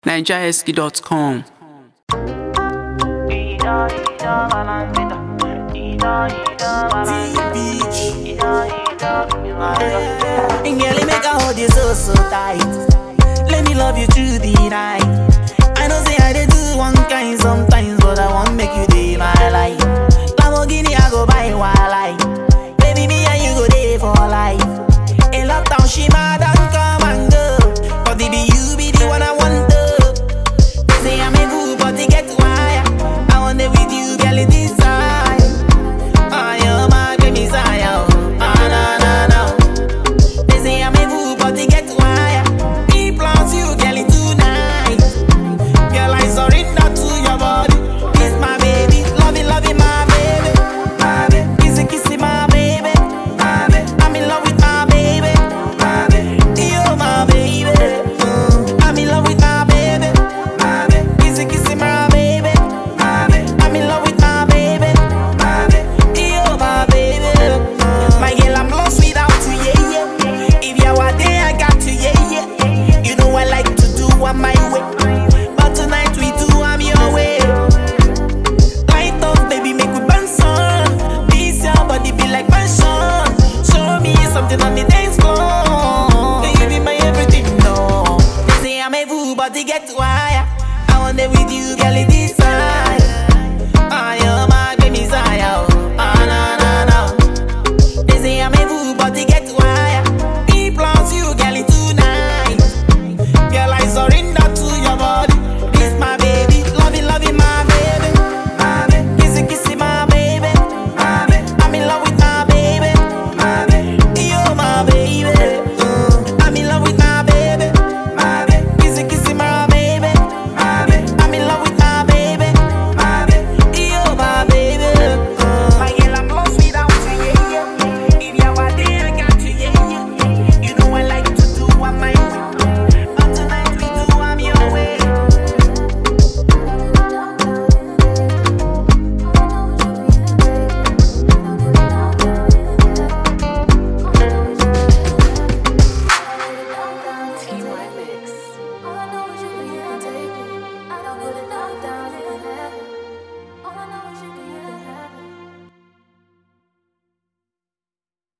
nigerhusky.com. And girl, it make I hold you so, so tight. Let me love you through the night. I know say I did do one kind sometimes, but I want make you day my life. Lamborghini, I go buy while I. Baby, me and you go there for life. In lockdown, she mad and come and go. But it be you be the one I want to. They say I'm a fool, but it get wire. I want it with you, girl, it is time. I am my baby, Messiah. Ah, na, na, na. They say I'm a fool, but it get wire. Me plans you, girl, it tonight. Girl, I surrender to your body. Kiss my baby, loving, loving my baby. My baby, kissy, kissy my baby. My baby, I'm in love with my baby. My baby, you're my baby. Mm, I'm in love with my baby. My baby, kissy, kissy my baby. My baby, I'm in love with my baby. My baby, you're my baby. Mm, my girl, I'm lost without you, yeah, yeah. If you are there, I got you, yeah, yeah. You know I like to do on my way. But tonight we do, I'm your way. Light up, baby, make we burn sun. This your body be like passion. Show me something on the dance floor. You be my everything, no. They say I'm a fool, but they get wire. I want it with you, girl, it is